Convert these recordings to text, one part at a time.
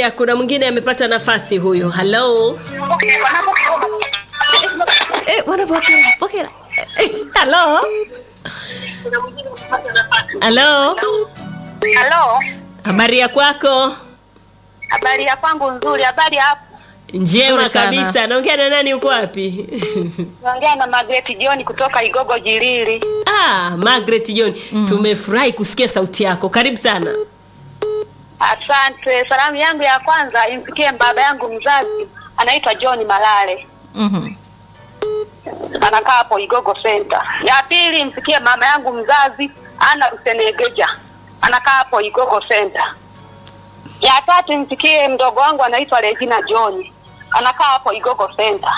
haya kuna mwingine amepata nafasi huyu halo eh, wanapokela pokela Eh, halo halo Halo, habari ya kwako habari ya kwangu nzuri. Habari hapo, njema Nzuri sana. kabisa naongea na nani uko wapi naongea na Margaret John kutoka Igogo Jilili. ah, margaret john tumefurahi kusikia sauti yako karibu sana Asante. Salamu yangu ya kwanza imfikie baba yangu mzazi, anaitwa John Malale, Mhm. anakaa hapo Igogo Center. Ya pili imfikie mama yangu mzazi Ana Rusenegeja, anakaa hapo Igogo Center. Ya tatu imfikie mdogo wangu anaitwa Regina John, anakaa hapo Igogo Center.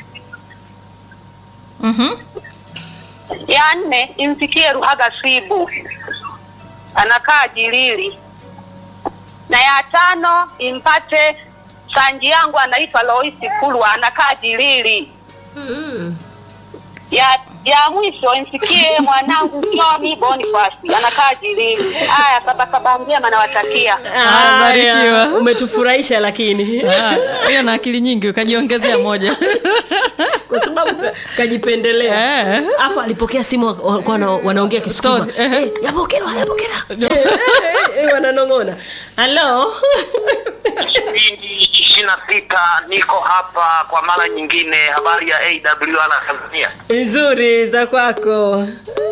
Mhm. ya nne imfikie Ruhaga Sibu anakaa Jilili, na ya tano impate sanji yangu anaitwa Loisi Kulwa anakaa Jilili. Ya ya mwisho imfikie mwanangu Johnny Boniface anakaa Jilili. Haya, sabasaba njema nawatakia. Haya, barikiwa. umetufurahisha lakini Ah, hiyo na akili nyingi ukajiongezea moja kwa sababu ka- kajipendelea Eh. afu alipokea simu wa- wa- wana- wanaongea kisukuma Story, eh. Eh, yapokelewa yapokelewa Eh, eh, eh, eh, wananong'ona halo ishirini na sita niko hapa kwa mara nyingine habari ya awr na tanzania nzuri za kwako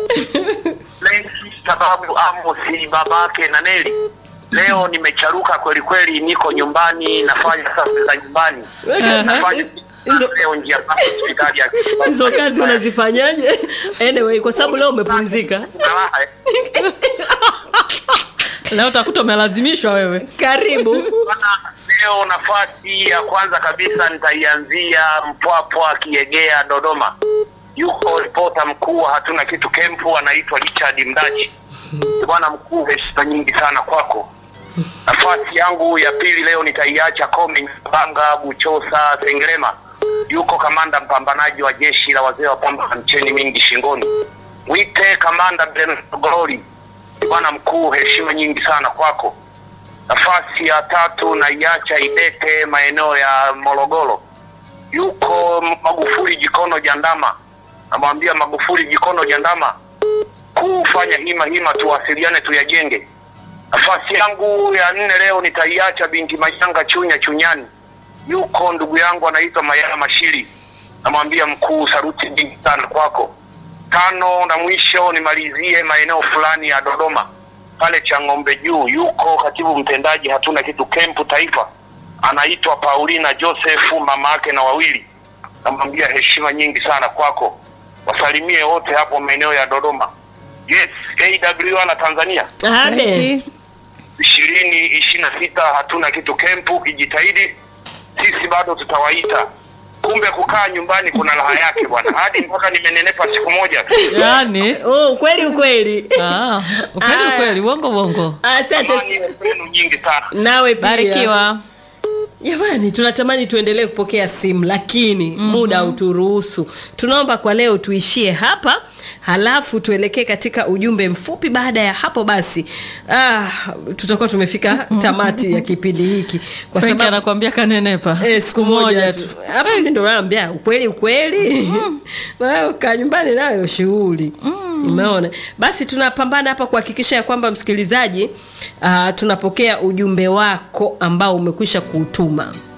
sababu amosi babake na neli leo nimecharuka kweli kweli niko nyumbani nafanya kazi za nyumbani Weka- nafanya hizo- leo njia panda hospitali ya hizo kazi unazifanyaje anyway kwa sababu leo umepumzika leo utakuta umelazimishwa wewe karibu Bwana, leo nafasi ya kwanza kabisa nitaianzia mpwapwa kiegea dodoma yuko ripota mkuu wa hatuna kitu kempu anaitwa richard mdachi bwana mkuu heshima nyingi sana kwako nafasi yangu ya pili leo nitaiacha Coming, banga buchosa sengerema yuko kamanda mpambanaji wa jeshi la wazee wa pamba na mcheni mingi shingoni wite kamanda benogorori bwana mkuu heshima nyingi sana kwako nafasi ya tatu naiacha Idete maeneo ya Morogoro. Yuko Magufuli Jikono Jandama, namwambia Magufuli Jikono Jandama, kufanya hima hima, tuwasiliane tuyajenge. Nafasi yangu ya nne leo nitaiacha binti Mashanga Chunya Chunyani, yuko ndugu yangu anaitwa Mayala Mashiri, namwambia mkuu, saruti nyingi sana kwako. Tano na mwisho nimalizie maeneo fulani ya Dodoma pale cha ng'ombe juu yuko katibu mtendaji hatuna kitu kempu taifa anaitwa paulina josefu mama yake na wawili namwambia heshima nyingi sana kwako wasalimie wote hapo maeneo ya dodoma yes awl na tanzania ade Bariki. ishirini ishiri na sita hatuna kitu kempu kijitahidi sisi bado tutawaita kumbe kukaa nyumbani kuna raha yake bwana hadi mpaka nimenenepa siku moja tu yaani oh, kweli ukweli ah, ukweli Ah. ukweli uongo uongo asante Amani kwenu nyingi sana nawe pia barikiwa jamani tunatamani tuendelee kupokea simu lakini mm-hmm. muda hauturuhusu tunaomba kwa leo tuishie hapa halafu tuelekee katika ujumbe mfupi baada ya hapo basi ah, tutakuwa tumefika tamati ya kipindi hiki kwa Frank sababu anakuambia kanenepa Eh, siku moja tu hapa mimi ndo naambia ukweli ukweli Wewe kaa nyumbani nayo shughuli umeona basi tunapambana hapa kuhakikisha ya kwamba msikilizaji uh, tunapokea ujumbe wako ambao umekwisha kuutuma